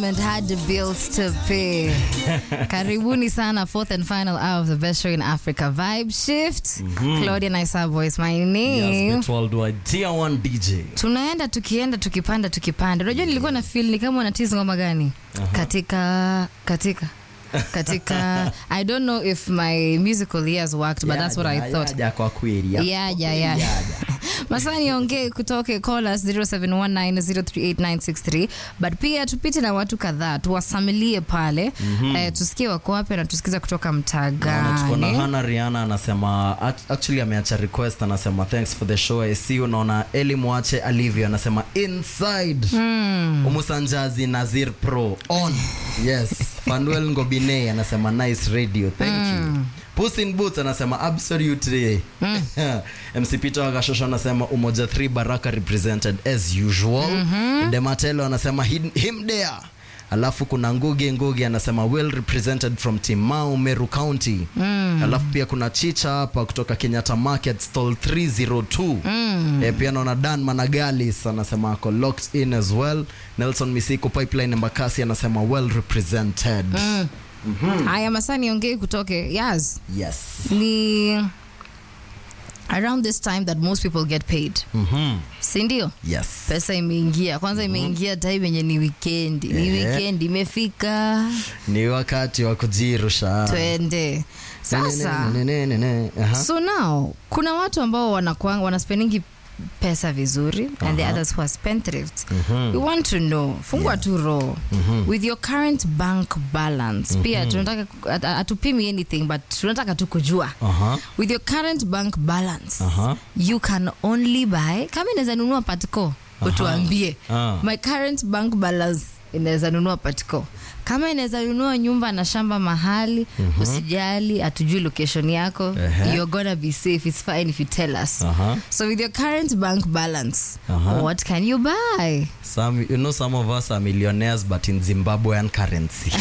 government had the bills to pay. Karibuni sana, fourth and final hour of the best show in Africa. Vibe Shift. Claudia Naisa Voice, my name. Yes, worldwide tier 1 DJ. tunaenda tukienda tukipanda tukipanda unajua nilikuwa na feel ni kama unatizi ngoma gani katika katika katika i don't know if my musical ears worked but that's what i Yaja, thought yaja kwa kweli. ya- yaja yaja masaa niongee kutoke colas 0719038963 but pia tupite na watu kadhaa tuwasamilie pale eh, tusikie wako wapi na tusikiza kutoka mtaa Naona tuko na gani Hannah Rihanna anasema act- actually ameacha request anasema thanks for the show I see you naona Eli Mwache alivyo anasema inside Umusanjazi Nazir Pro on yes Fanuel Ngobine anasema nice radio thank you Puss in Boots anasema absolutely MC Peter Wakashosho anasema Umoja 3 Baraka represented as usual Dematelo anasema him him there alafu kuna ngugi ngugi anasema well represented from timau meru county mm. alafu pia kuna chicha hapa kutoka kenyatta market stall 302 mm. e, pia naona dan managalis anasema ako locked in as well nelson misiku pipeline embakasi anasema well represented mm. haya masaa niongee kutoke yes yes ni around this time that most people get paid mm-hmm. sindio yes pesa imeingia kwanza imeingia time yenye ni wikendi ni Ehe. wikendi imefika ni wakati wa kujirusha twende sasa Ne, ne, ne, ne, ne, ne. Aha. so now kuna watu ambao wanakuanga wanaspeningi pesa vizuri and the others who are spendthrift we want to know fungua tu roho with your current bank balance pia tunataka at- hatupimi anything but tunataka tu kujua Aha. with your current bank balance Aha. you can only buy kama inaweza nunua patco utuambie Ah. my current bank balance inaweza nunua patco kama inaweza nunua nyumba na shamba mahali usijali hatujui location yako Ehe. you're gonna be safe it's fine if you tell us Aha. so with your current bank balance Aha. what can you buy Some, you know some of us are millionaires but in zimbabwean currency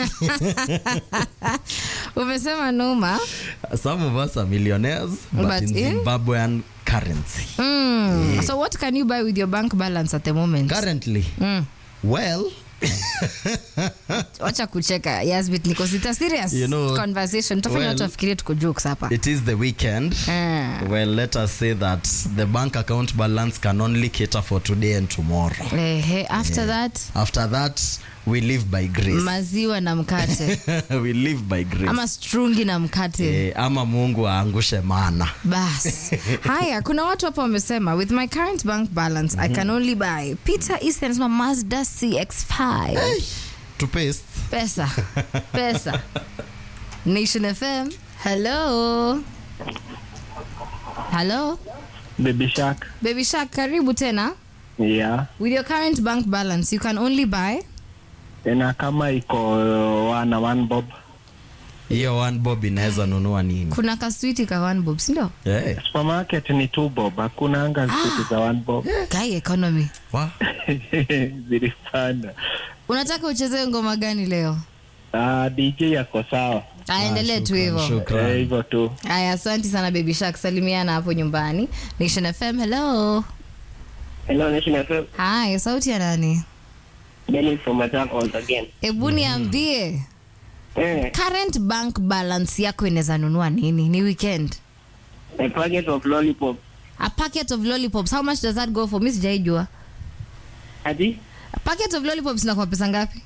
umesema noma Some of us are millionaires, but, But in in- Zimbabwean currency. mm. so what can you buy with your bank balance at the moment Currently, mm. well, wacha kucheka yasbit niko sita serious You know, conversation tafanya well, watu wafikirie tuko jokes hapa it is the weekend. Ah. Well, let us say that the bank account balance can only cater for today and tomorrow. Ehe, after that After that, we live by grace. maziwa na mkate we live by grace. ama strungi na mkate Eh, ama Mungu aangushe mana. bas haya kuna watu hapa wamesema with my current bank balance i can only buy peter easton anasema mazda cx5 To paste. pesa pesa nation fm hello hello Baby Shark. baby shark karibu tena Yeah. with your current bank balance you can only buy Tena kama iko wana one bob. Hiyo one bob inaweza nunua nini? kuna kaswiti ka one bob sindio Eh, Supermarket ni two bob. Hakuna anga siku za one bob. guy economy wa- Zilipanda. unataka uchezee ngoma gani leo Ah, DJ yako sawa. aendelee tu shukran, hivyo shukran. Eh, Hivyo tu. Aya, asante sana baby shark, salimiana hapo nyumbani. Nation FM, hello. Hello, Nation FM. Hi, sauti ya nani? Dennis from Matako once again. Hebu niambie Eh, current bank balance yako inaweza nunua nini? Ni weekend. a packet of lollipop. A packet of lollipops, how much does that go for? Mimi sijaijua. Ati? A packet of lollipops inakuwa pesa ngapi?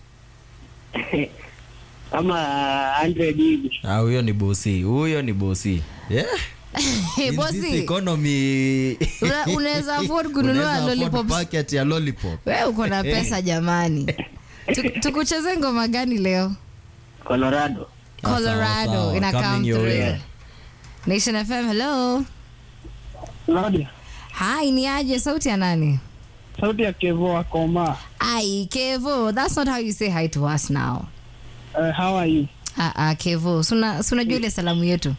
Kama 100 hivi. Ah, huyo ni bosi. Huyo ni bosi. Yeah. Hey, In this bosi, economy una- unaweza afford unaweza kununua afford lollipops. packet ya lollipop. Wewe uko na pesa jamani. Tu- Tukucheze ngoma gani leo? Colorado. Ah, sawa, Colorado sawa. ina Coming come your through. way. Nation FM, hello. Claudia. Hi, ni aje sauti ya nani? Sauti ya Kevo Akoma. Ai, Kevo, that's not how you say hi to us now. Uh, how are you? Ah, ah, Kevo, suna unajua ile salamu yetu.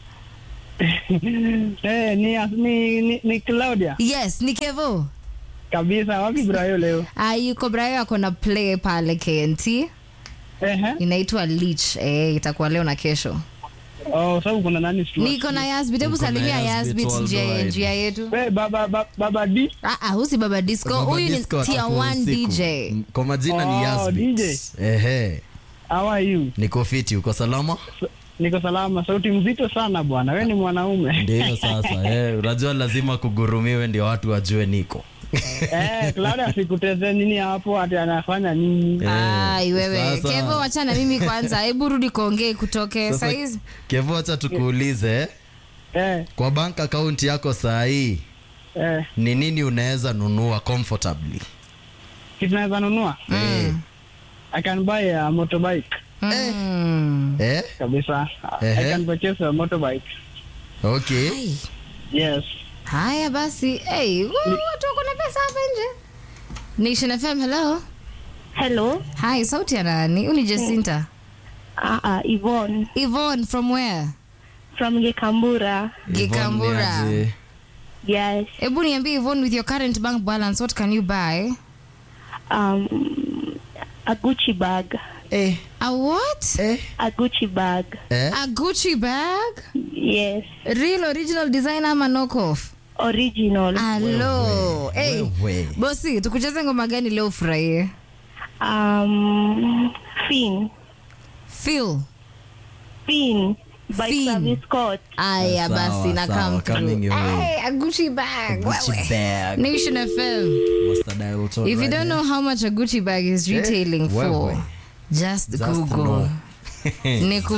Eh, ni, ni, ni, ni Claudia. Yes, ni Kevo. Kabisa. Wapi Brayo leo? Ah, yuko Brayo ako na play pale KNT. Ehe. Inaitwa Leech. Eh, itakuwa leo na kesho. Oh, sababu kuna nani slot? niko na yasbit hebu Uko na salimia Yasbit yasbit njia worldwide. njia yetu Eh, baba ba- baba D. Ah, ah, husi baba disco Baba huyu ni Disco tier atakuwa 1 usiku. dj M- kwa majina ni Oh, Yasbit. DJ. Ehe. How are you? niko fiti uko salama Niko salama. Sauti mzito sana bwana. Wewe ni mwanaume. ndio sasa eh, unajua lazima kugurumiwe ndio watu wajue niko eh, Clara asikuteze nini hapo ati anafanya nini? ai wewe Sasa- kevo wachana mimi kwanza hebu rudi kuongee kutoke Sasa, saizi kevo acha tukuulize eh, Eh, kwa bank account yako saa hii eh. ni nini unaweza nunua comfortably Kitu naweza nunua? Eh, I can buy a motorbike. Mm. eh, Kabisa. Ehe. I can purchase a motorbike. okay Ai. Yes. haya basi hey, watu wako na pesa hapa nje nation fm hello Hello. hi sauti ya nani uni jacinta Uh, uh, Yvonne Yvonne from where from Gikambura. Gikambura. Yvonne niaje? Yes. hebu niambie Yvonne with your current bank balance what can you buy Um, a Gucci bag. eh, a what eh, A Gucci bag. eh. a gucci bag Yes. real original design ama knockoff Original. alo hey, Wewe. bosi tukucheze ngoma gani leo ufurahie Um, Fin. feel Fin. By Fin. Travis Scott. aya Sawa, basi na sawa, come coming your way. Hey, a gucci bag Gucci wewe. bag. nation fm Master dial tone if you right don't there. know how much a gucci bag is retailing Eh, for wewe. just, Just google know. ni